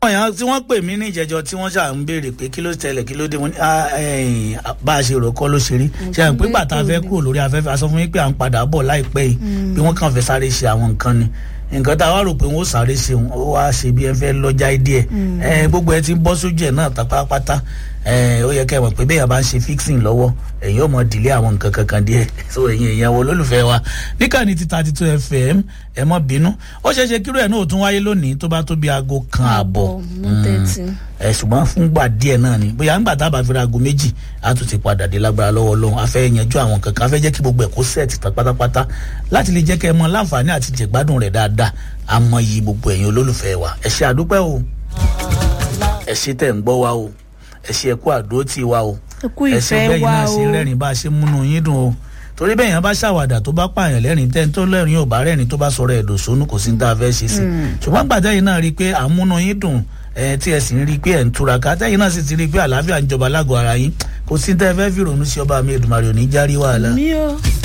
àwọn èèyàn tí wọ́n pè mí ní ìjẹjọ tí wọ́n ṣáà ń béèrè pé kí ló tẹlẹ̀ kí ló dé wọn ní "Ah, ẹ̀yìn, bá a ṣe rò kọ́ ló ṣe rí ṣe à ń pé bàtà fẹ́ kúrò lórí afẹ́fẹ́ a sọ fún yín pé à ń padà bọ̀ láìpẹ́ yìí bí wọ́n kàn fẹ́ sáré ṣe àwọn nǹkan ni nǹkan tá a wá rò pé wọ́n ó sáré ṣe òun ó wá ṣe bí ẹ fẹ́ lọ́jà díẹ̀ ẹ gbogbo ẹ ti ń bọ́ sójú ẹ̀ náà pátápátá ẹ ó yẹ kẹ́ ẹ mọ̀ pé bẹ́ẹ̀ yà bá ń ṣe fixing lọ́wọ́ ẹ̀yin ò mọ̀ dìlé àwọn nǹkan kankan díẹ̀ so ẹ̀yin èèyàn wo olólùfẹ́ wa níkànnì ti thirty two fm ẹ mọ̀ bínú ó ṣeé ṣe kíró ẹ̀ náà ò tún wáyé lónìí tó bá tó bí aago kan àbọ̀ mú tẹ́tí. ẹ ṣùgbọ́n fúngbà díẹ̀ náà ni bóyá ńgbà tá a bá fi ra aago méjì a tún ti padà dé lágbára lọ́wọ́ lọ́hùn a fẹ́ yanjú àwọn kankan a fẹ́ jẹ́ kí gbogbo ẹ̀ kó sẹ́ẹ̀tì tán pátápátá láti lè jẹ́ kẹ́ ẹ mọ láǹfààní àti jẹ̀gbádùn rẹ̀ dáadáa a mọ iyì gbogbo ẹ̀yin olólùfẹ́ wa ẹ ṣe àdúpẹ́ o ẹ ṣe tẹ̀ ń gbọ́ wa o ẹ ṣe ẹkú àdó tì wa o ẹ kú ẹ ṣe ìfẹ́ bẹ́ẹ̀ wa náà ṣe o. rẹ́rìn bá a ṣe múnú yín dùn o torí bẹ́ẹ̀ yẹn bá ṣàwàdà tó bá pààyàn lẹ́rìn tẹ́ tó lẹ́rìn ò bá rẹ́rìn tó bá sọ̀rọ̀ ẹ̀dọ̀ sónú kò sí ní tá a fẹ́ ṣe sí ṣùgbọ́n gbàtẹ́ yìí náà rí i pé àmúnú yín dùn ẹ tí ẹ sì ń rí i pé ẹ̀ ń túraká tẹ́yìn náà sì ti rí i pé àlàáfíà ń jọba lágọ̀ọ́ ara yín kò sí ní tá ẹ fẹ́ fi rònú sí ọba mi Èdùmàrè ò ní járí wàhálà mi ò